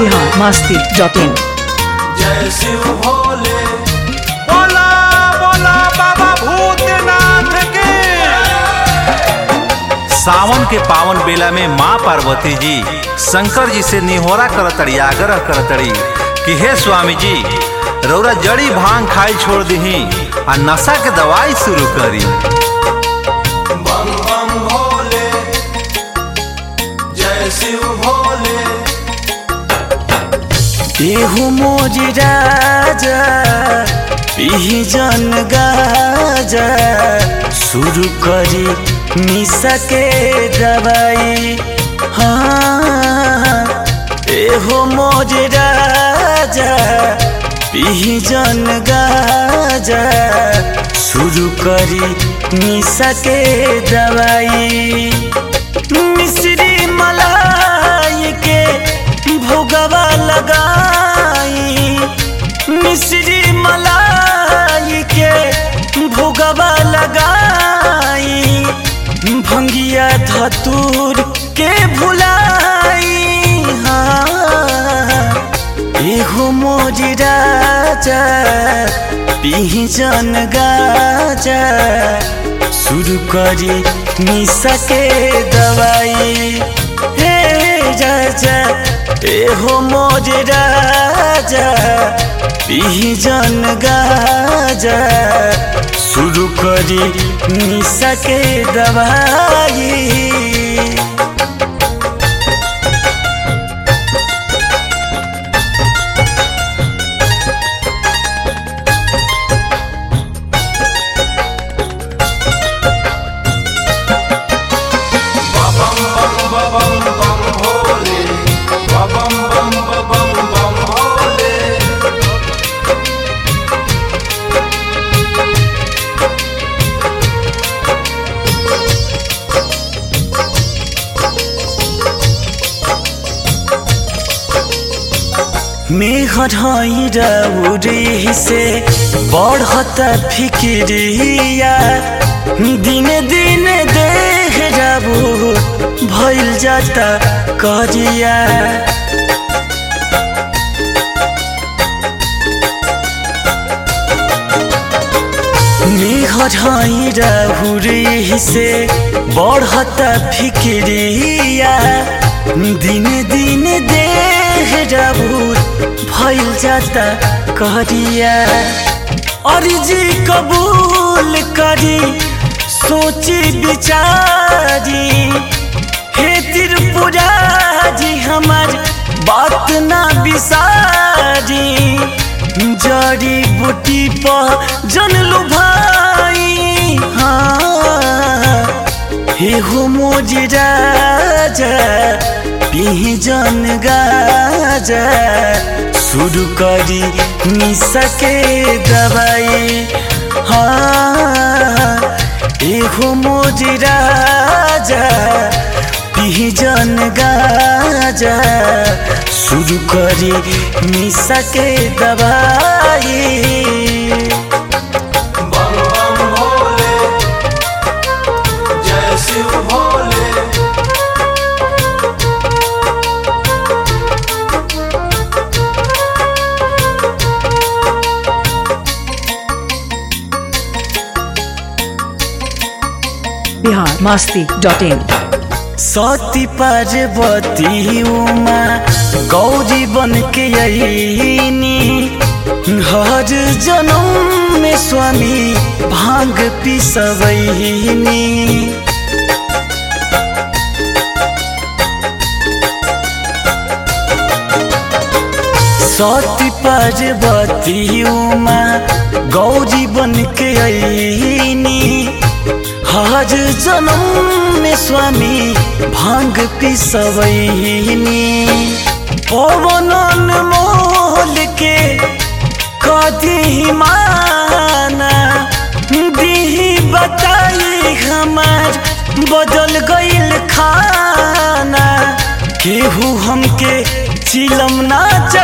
Bihar Masti dot इन जय शिव भोले बोला बोला बाबा भूतनाथ के सावन के पावन बेला में माँ पार्वती जी शंकर जी से निहोरा करतड़ी आग्रह करतड़ी कि हे स्वामी जी रौरा जड़ी भांग खाई छोड़ दही आ नशा के दवाई शुरू करी बम बम भोले जय शिव भोले एहू मोज राजा जन गाजा शुरू करी निशा के दवाई हाँ एहो मोज राजा जन गाजा शुरू करी निशा के दवाई मिश्री मलाई के भोगवा लगाई मिश्री मलाई के भोगवा लगाई भंगिया धतूर के भुलाई हाँ एहो मोज राजा जन गाजा शुरू करी निशा के दवाई हे राजा एहो मोज राजा जन गाजा शुरू करी निशा के दवाई मेघरही से बढ़त फिक्रिया दिन दिन देह जाबू भइल जाता करिया मेघरही से बढ़त फिक्रिया दिन दिन देह जाबू भइल जाता करिया अर्जी कबूल करी सोची विचारी हे त्रिपुरा जी हमार बात ना बिसारी जड़ी बूटी पर जनलू भाई हाँ हे हो मोज राजा जन गाजा शुरू करी निशा के दवाई हाँ एहो मोज राजा जन गाजा शुरू करी निशा के दवाई बम बम भोले जय शिव भोले बिहार मस्ती डॉट इन सती पार्वती उमा गौरी बन के अईनी हर जन्म में स्वामी भांग पिसवैनी सती पार्वती उमा गौरी बन के अईनी हर जन्म में स्वामी भांग पिसवैनी पवन मोल के कदी माना दीही बताई हमार बदल गईल खाना केहू हमके चिलम ना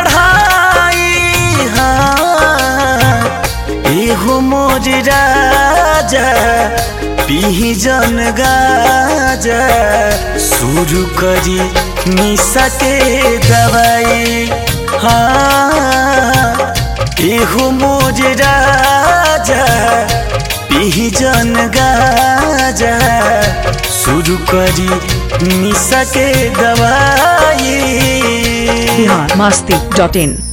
चढ़ाई हाँ एहो मोर राजा पीही जन गाजा शुरू करी निशा के दवाई हाँ एहो मोज राजा पी जन गाजा शुरू करी निशा के दवाई बिहार मस्ती डॉट इन